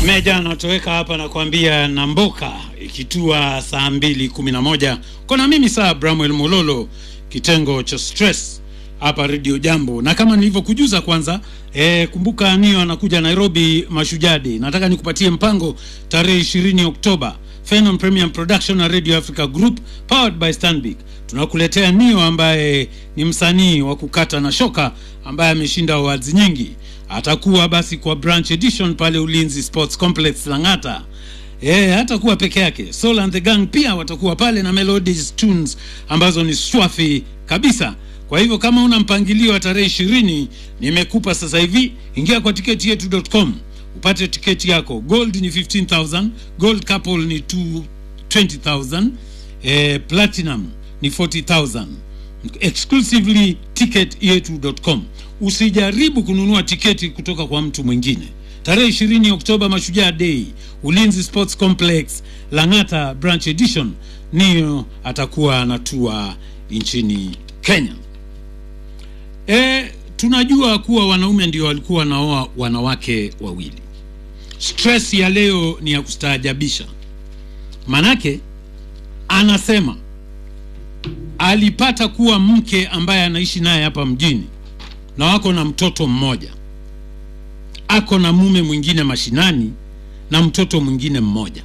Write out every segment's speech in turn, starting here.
Meja anatoweka hapa na kuambia Namboka ikitua saa mbili kumi na moja kona mimi saa Bramwel Mololo kitengo cha stress hapa Radio Jambo, na kama nilivyokujuza kwanza e, kumbuka Nio anakuja Nairobi Mashujaa Day. Nataka nikupatie mpango tarehe 20 Oktoba. Phenom Premium Production na Radio Africa Group powered by Stanbic tunakuletea Nio ambaye ni msanii wa kukata na shoka ambaye ameshinda awards nyingi. Atakuwa basi kwa branch edition pale Ulinzi Sports Complex Lang'ata. Eh, hatakuwa peke yake. Soul and the Gang pia watakuwa pale na Melodies Tunes ambazo ni swafi kabisa. Kwa hivyo kama una mpangilio wa tarehe ishirini, nimekupa sasa hivi, ingia kwa tiketi yetu.com upate tiketi yako. Gold ni 15000, gold couple ni 2 20000, eh, platinum ni 40000 exclusively ticket yetu.com. Usijaribu kununua tiketi kutoka kwa mtu mwingine. Tarehe 20 Oktoba, Mashujaa Day, Ulinzi Sports Complex, Lang'ata branch edition, niyo atakuwa anatua nchini Kenya. E, tunajua kuwa wanaume ndio walikuwa wanaoa wanawake wawili. Stress ya leo ni ya kustaajabisha, manake anasema alipata kuwa mke ambaye anaishi naye hapa mjini na wako na mtoto mmoja, ako na mume mwingine mashinani na mtoto mwingine mmoja.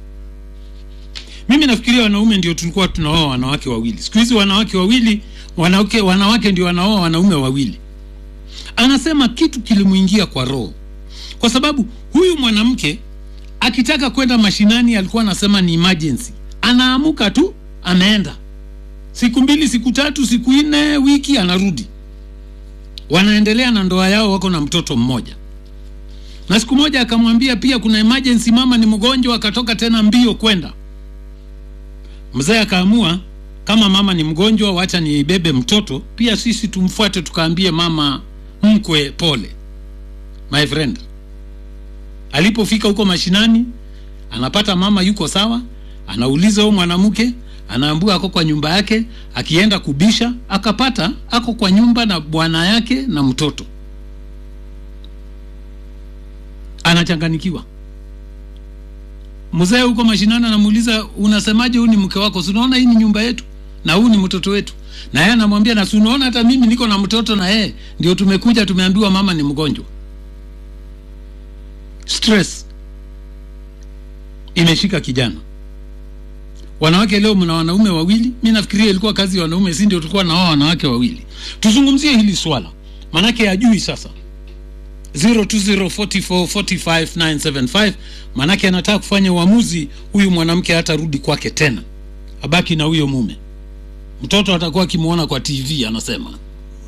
Mimi nafikiria wanaume ndio tulikuwa tunaoa wanawake wawili. Siku hizi wanawake wawili, wanawake, wanawake ndio wanaoa wanaume wawili. Anasema kitu kilimwingia kwa roho, kwa sababu huyu mwanamke akitaka kwenda mashinani alikuwa anasema ni emergency, anaamuka tu ameenda siku mbili, siku tatu, siku nne, wiki, anarudi. Wanaendelea na ndoa yao, wako na mtoto mmoja. Na siku moja akamwambia pia kuna emergency, mama ni mgonjwa, akatoka tena mbio kwenda. Mzee akaamua kama mama ni mgonjwa, wacha nibebe mtoto pia, sisi tumfuate, tukaambie mama mkwe pole. My friend, alipofika huko mashinani, anapata mama yuko sawa, anauliza huyo mwanamke anaambua ako kwa nyumba yake. Akienda kubisha akapata ako kwa nyumba na bwana yake na mtoto. Anachanganikiwa. Mzee huko mashinani anamuuliza, unasemaje? Huyu ni mke wako? Si unaona hii ni nyumba yetu na huu ni mtoto wetu? Na yeye anamwambia, na si unaona hata mimi niko na mtoto na yeye ndio tumekuja, tumeambiwa mama ni mgonjwa. Stress imeshika kijana. Wanawake leo mna wanaume wawili. Mi nafikiria ilikuwa kazi ya wanaume, si ndio? Tulikuwa naoa wanawake wawili. Tuzungumzie hili swala, manake ajui sasa. 0204445975 manake anataka kufanya uamuzi. Huyu mwanamke hatarudi kwake tena, abaki na huyo mume. Mtoto atakuwa akimwona kwa TV, anasema